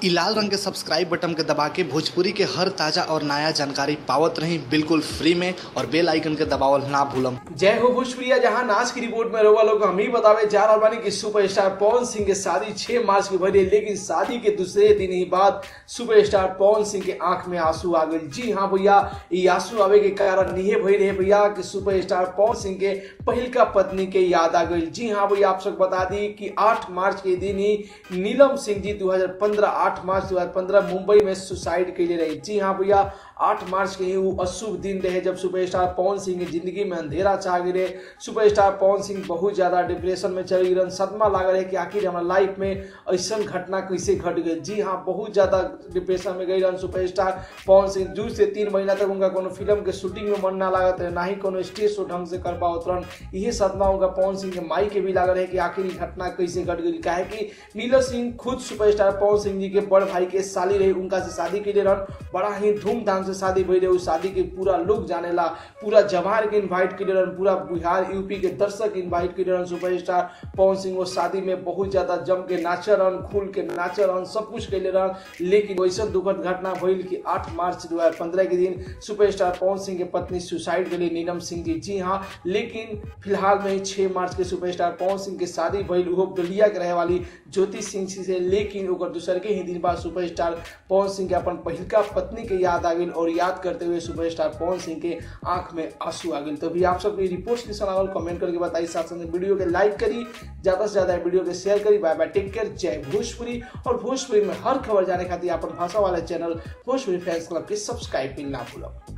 इ लाल रंग के सब्सक्राइब बटन के दबा के भोजपुरी के हर ताजा और नया जानकारी पावत रही बिल्कुल फ्री में और बेल आइकन के दबावल ना भूलम जय हो भोजपुरिया जहां नाच की रिपोर्ट में रहुआ लोग हम ही बतावे जा रहा बानी कि सुपरस्टार पवन सिंह के शादी 6 मार्च के भरी लेकिन शादी के दूसरे दिन ही बाद सुपरस्टार पवन सिंह के आंख में आंसू आ गए जी हाँ भैया ये आंसू आवे के कारण निहे भई रहे भैया कि सुपरस्टार पवन सिंह के पहिलका पत्नी के याद आ गई जी हाँ भैया आप सब बता दी कि 8 मार्च के दिन ही नीलम सिंह जी 2015 8 मार्च 2015 मुंबई में सुसाइड के लिए रही जी हाँ भैया 8 मार्च के ही वो अशुभ दिन रहे जब सुपरस्टार पवन सिंह की जिंदगी में अंधेरा छा गिरे सुपरस्टार पवन सिंह बहुत ज्यादा डिप्रेशन में चल गिरन सदमा लागल है कि आखिर हमारा लाइफ में ऐसा घटना कैसे घट गई जी हाँ बहुत ज्यादा डिप्रेशन में गई रहन सुपरस्टार पवन सिंह दू से तीन महीना तक उनका कोनो फिल्म के शूटिंग में मन ना लागत रहे ना ही कोनो स्टेज शो ढंग से कर पाओ रहन यही सदमा उनका पवन सिंह के माई के भी लागल है कि आखिर ये घटना कैसे घट गई काहे कि नीलम सिंह खुद सुपरस्टार पवन सिंह जी के बड़ भाई के साली रही उनका से शादी के लिए रहन बड़ा ही धूमधाम से शादी भई रहे उस शादी के पूरा लोग जानेला पूरा जवार के इनवाइट के रहन पूरा बिहार यूपी के दर्शक इनवाइट के रहन सुपरस्टार पवन सिंह वो शादी में बहुत ज्यादा जम के नाचे रहन खुल के नाचे रहन सब कुछ कैले रहन लेकिन वैसा दुखद घटना भइल कि 8 मार्च 2015 के दिन सुपरस्टार पवन सिंह के पत्नी सुसाइड के लिए नीलम सिंह जी जी हाँ लेकिन फिलहाल में ही 6 मार्च के सुपरस्टार पवन सिंह के शादी भइल वो बलिया के रहे वाली ज्योति सिंह से लेकिन ओकर दूसर के ही दिन बाद सुपरस्टार पवन सिंह के अपन पहिलका पत्नी के याद आ गई और याद करते हुए सुपरस्टार पवन सिंह के आंख में आंसू आ गए तो भी आप सबके रिपोर्ट के सलाह कमेंट करके बताइए साथ साथ वीडियो के लाइक करी ज्यादा से ज्यादा वीडियो के शेयर करी बाय बाय टेक केयर जय भोजपुरी और भोजपुरी में हर खबर जाने खातिर अपन भाषा वाला चैनल भोजपुरी फैंस क्लब के सब्सक्राइब भी ना भूलो